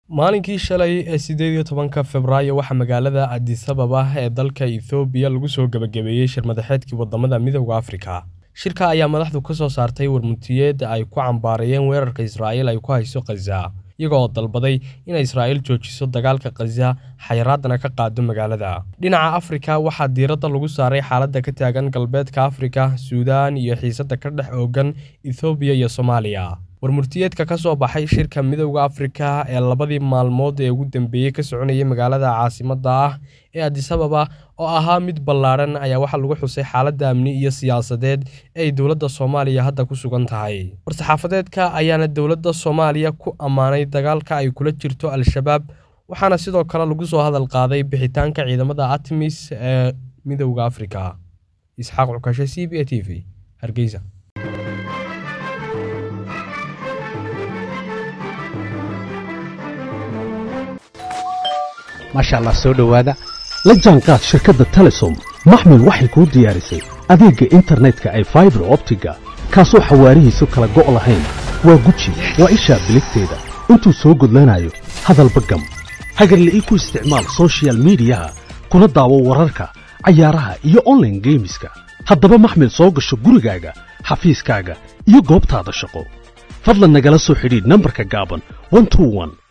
maalinkii shalay ee sideed iyo tobanka februaayo waxaa magaalada adisababa ee dalka ethoobiya lagu soo gebagabeeyey shirmadaxeedkii wadamada midooda afrika shirka ayaa madaxdu ka soo saartay warmutiyeed ay ku cambaarayeen weerarka israa'iil ay ku hayso khaza iyagoo dalbaday inay israa'iil joojiso dagaalka khaza xayiraadana ka qaado magaalada dhinaca afrika waxaa diiradda lagu saaray xaaladda ka taagan galbeedka afrika suudaan iyo xiisadda ka dhex oogan ethoobiya iyo soomaaliya warmurtiyeedka ka soo baxay shirka midowda afrika ee labadii maalmood ee ugu dambeeyey ka soconayay magaalada caasimadda ah ee adisababa oo ahaa mid ballaadhan ayaa waxaa lagu xusay xaaladda amni iyo siyaasadeed ee ay dowladda soomaaliya hadda ku sugan tahay war-saxaafadeedka ayaana dowladda soomaaliya ku ammaanay dagaalka ay kula jirto al-shabaab waxaana sidoo kale lagu soo hadal qaaday bixitaanka ciidamada atmis ee midowda afrika isxaaq cukashe c b a t v hargeysa maasha allah soo dhowaada la jaanqaad shirkadda telesom maxmil waxay kuu diyaarisay adeegga internetka ay faibar optiga kaasoo xawaarihiisu kala go' lahayn waa guji waa ishaa biligteeda intuu soo gudlanayo hadalba gam hagarle ii ku isticmaal sochial midiyaha kuna daawo wararka cayaaraha iyo onlaine geemiska haddaba maxmil soo gasho gurigaaga xafiiskaaga iyo goobtaada shaqo fadlan nagala soo xidhiidh nambarka gaaban